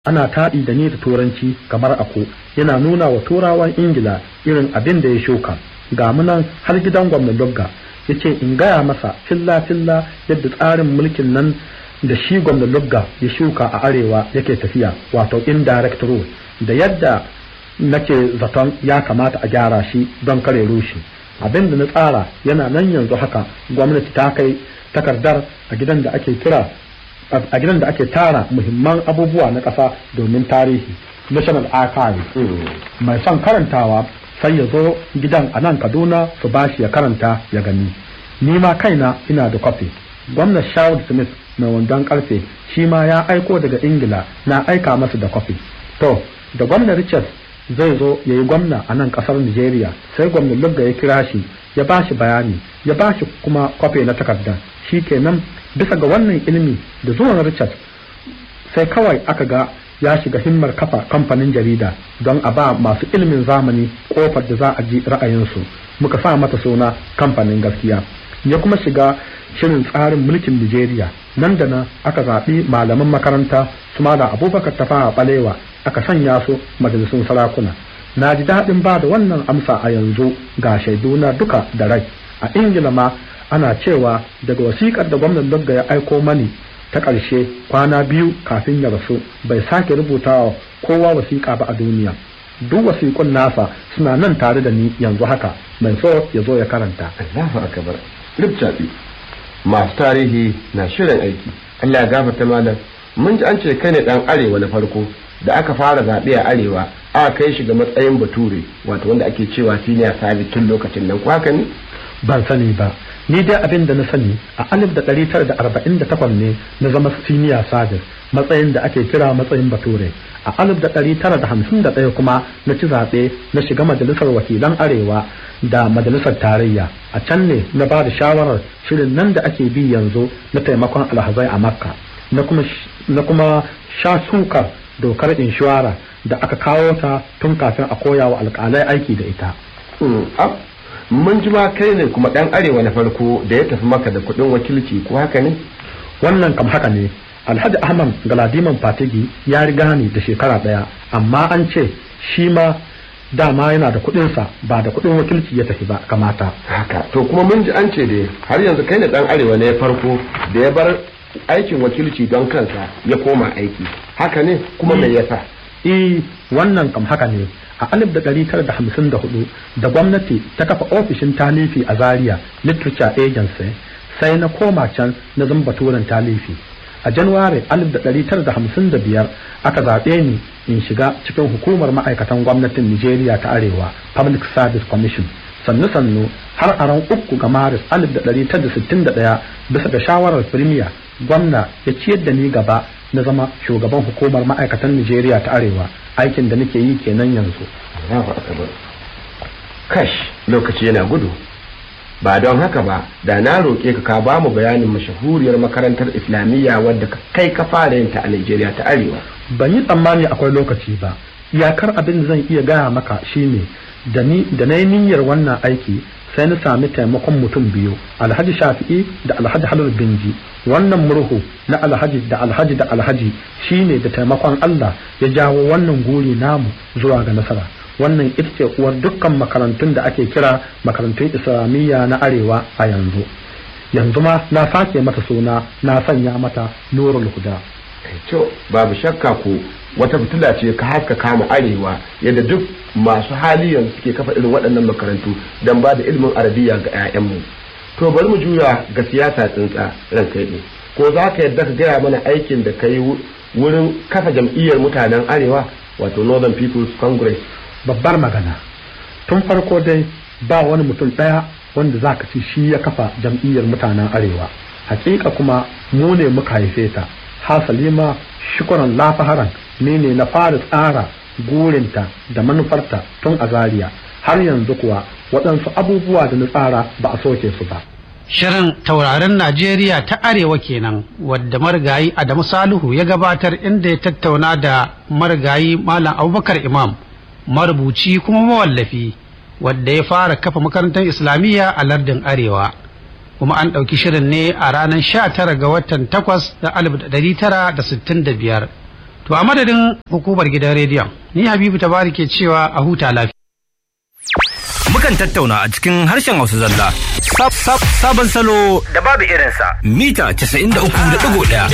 ana taɗi da ni da turanci kamar ako yana nuna wa turawan ingila irin abin da ya shuka ga munan har gidan gwamnan lugga ya ce in gaya masa filla filla yadda tsarin mulkin nan da shi gwamnan lugga ya shuka a arewa yake tafiya wato indirect rule da yadda nake zaton ya kamata a gyara shi don kare rushe abin da na tsara yana nan yanzu haka gwamnati ta kai takardar a gidan da ake kira a gidan da ake tara muhimman abubuwa na ƙasa domin tarihi national archive mai son karantawa sai ya zo gidan a nan kaduna su bashi ya karanta ya gani ni ma kaina ina da kwafi gwamnan Sherwood Smith mai wandon karfe shi ma ya aiko daga Ingila na aika masa da kwafi. To, da gwamnan Richard zai zo ya yi gwamna a nan kasar Nigeria sai gwamnan Lugga ya kira shi ya ba shi bayani ya ba shi kuma kwafi na takardar shi kenan bisa ga wannan ilimi da zuwan Richard sai kawai aka ga ya shiga himmar kafa kamfanin jarida don a ba masu ilimin zamani kofar da za a ji ra'ayinsu muka sa mata suna kamfanin gaskiya ya kuma shiga shirin tsarin mulkin Nigeria nan da nan aka zaɓi malaman makaranta su da abubakar tafawa balewa aka sanya su majalisun sarakuna na ji daɗin ba da wannan amsa a yanzu ga shaiduna duka da rai a ingila ma ana cewa daga wasiƙar da gwamnan lugga ya aiko mani ta ƙarshe kwana biyu kafin ya rasu bai sake rubutawa kowa wasiƙa ba a duniya duk wasiƙun nasa suna nan tare da ni yanzu haka mai so ya zo ya karanta Allahu akbar Ribcaɓi masu tarihi na shirin aiki Allah ya gafarta malam mun ji an ce kai ne dan arewa na farko da aka fara zaɓe a arewa aka kai shi ga matsayin bature wato wanda ake cewa senior service tun lokacin nan ko haka ne ban sani ba ni dai abin da na sani a alif da ɗari tara da arba'in da takwas ne na zama senior service matsayin da ake kira matsayin bature a alif da ɗari tara da hamsin da ɗaya kuma na ci zaɓe na shiga majalisar wakilan arewa da majalisar tarayya a can ne na ba da shawarar shirin nan da ake bi yanzu na taimakon alhazai a makka na kuma sha sukar dokar inshora da aka kawo ta tun kafin a koya wa alƙalai aiki da ita mun ji ma kai ne kuma ɗan arewa na farko da ya tafi maka da kuɗin wakilci ko haka ne wannan kam haka ne alhaji ahmad galadiman fatigi ya riga ni da shekara ɗaya amma an ce shi ma dama yana da kuɗinsa ba da kuɗin wakilci ya tafi ba kamata haka to kuma mun ji an ce da har yanzu kai ne ɗan arewa ne farko da ya bar aikin wakilci don kansa ya koma aiki haka ne kuma me yasa eh wannan kam haka ne a alif da ɗari tara da hamsin da hudu da gwamnati ta kafa ofishin talifi a zaria literature agency sai na koma can na zama baturen talifi a januwari alif da ɗari tara da hamsin da biyar aka zaɓe ni in shiga cikin hukumar ma'aikatan gwamnatin nigeria ta arewa public service commission sannu sannu har a ran uku ga maris alif da ɗari tara da sittin da ɗaya bisa ga shawarar firimiya gwamna ya ciyar da ni gaba na zama shugaban hukumar ma'aikatan nigeria ta arewa aikin da nake yi kenan yanzu kash lokaci yana gudu ba don haka ba da na roƙe ka ka ba mu bayanin mashahuriyar makarantar islamiyya wadda kai ka fara yin ta a nigeria ta arewa ban yi tsammani akwai lokaci ba iyakar abin da zan iya gaya maka shine da ni da na yi niyyar wannan aiki sai na sami taimakon mutum biyu alhaji shafi'i da alhaji halal binji wannan murhu na alhaji da alhaji da alhaji shine da taimakon Allah ya jawo wannan guri namu zuwa ga nasara wannan ita ce uwar dukkan makarantun da ake kira makarantun islamiyya na arewa a yanzu yanzu ma na sake mata suna na sanya mata nurul huda to babu shakka ko wata fitila ce ka haska kama arewa yadda duk masu hali yanzu suke kafa irin waɗannan makarantu don ba da ilimin arabiya ga 'ya'yanmu to bari mu juya ga siyasa tsintsa ran kai ne ko za ka yadda ka gaya mana aikin da ka yi wurin kafa jam'iyyar mutanen arewa wato northern people's congress babbar magana tun farko dai ba wani mutum ɗaya wanda za ka ci shi ya kafa jam'iyyar mutanen arewa hakika kuma mu ne muka haife ta hasali ma shukuran lafaharan ne ne na fara tsara gurinta da manufarta tun a zaria har yanzu kuwa waɗansu abubuwa da na tsara ba a soke su ba Shirin taurarin Najeriya ta Arewa kenan wadda marigayi Adamu Salihu ya gabatar inda ya tattauna da marigayi Malam Abubakar Imam marubuci kuma mawallafi wadda ya fara kafa makarantar Islamiyya a lardin Arewa. kuma an ɗauki shirin ne a ranar sha tara ga watan takwas da alif da ɗari tara da sittin da biyar To a madadin hukumar gidan rediyon, ni Habibu Tabari ke cewa a huta lafiya. Mukan tattauna a cikin harshen Hausa zalla. Sabon salo da babu irinsa. Mita 93.1